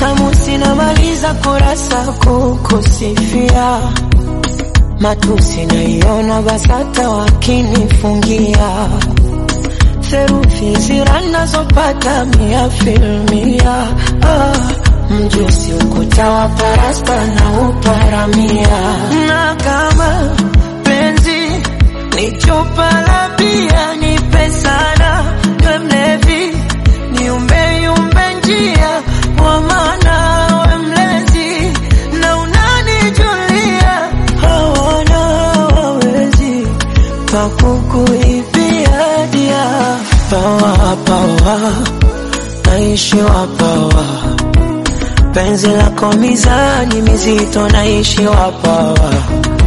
kamusi namaliza kurasa kukusifia matusi naiona BASATA wakinifungia theruthi zira nazopata mia filmia ah, mjusi ukuta wa parasta na uparamia na kama penzi ni chupa la bia nipe sana we mlevi niumbe yumbe njia kwa maana we mlezi na unanijulia hawana wawezi pakukuibia dia pawa pawa naishiwa pawa penzi lako mizani mizito naishiwa pawa